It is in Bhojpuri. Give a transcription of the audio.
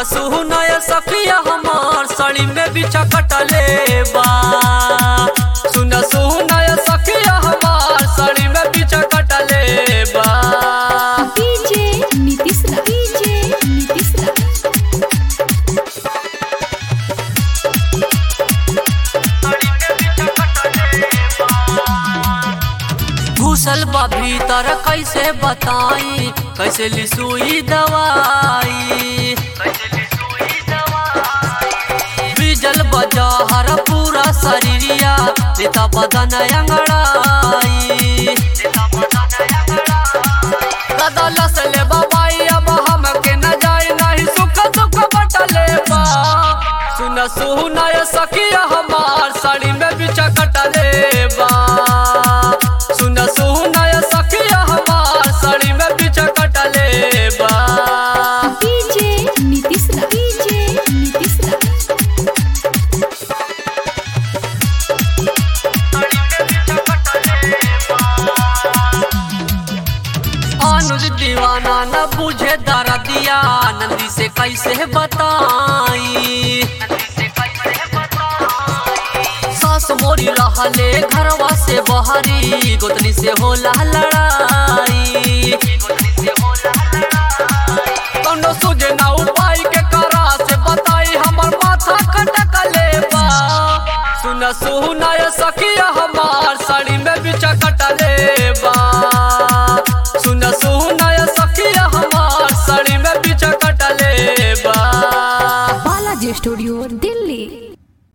सुनय सखिया हमार साड़ी में बिछा कटले बा सुन सुनय सखिया हमार साड़ी में बिछा कटले बा डीजे नीतीश रा डीजे नीतीश रा घुसल बा भीतर कैसे बताई कैसे लिसुई दवाई बिजल बजा हर पूरा शरीरिया देता बदन अंगड़ाई दादा लसले बाबाई अब हम के न जाए नहीं सुख सुख बटले बा सुन सुनय सखिया हमार साड़ी में बिछा कटले बा सुन सुनय सखिया हमार साड़ी में बिछा कटले बा डीजे नीतीश रा डीजे नीतीश रा अनुज दीवाना न बुझे दर्दिया नंदी से कैसे बताई सास मोरी रहले घरवा से बहरी गोतनी से होला लड़ाई कौनो सुझे ना उपाय के करा से बताई हमर माथा कटकले बा सुन सुनय सखिया हमार साड़ी में बिचा कटले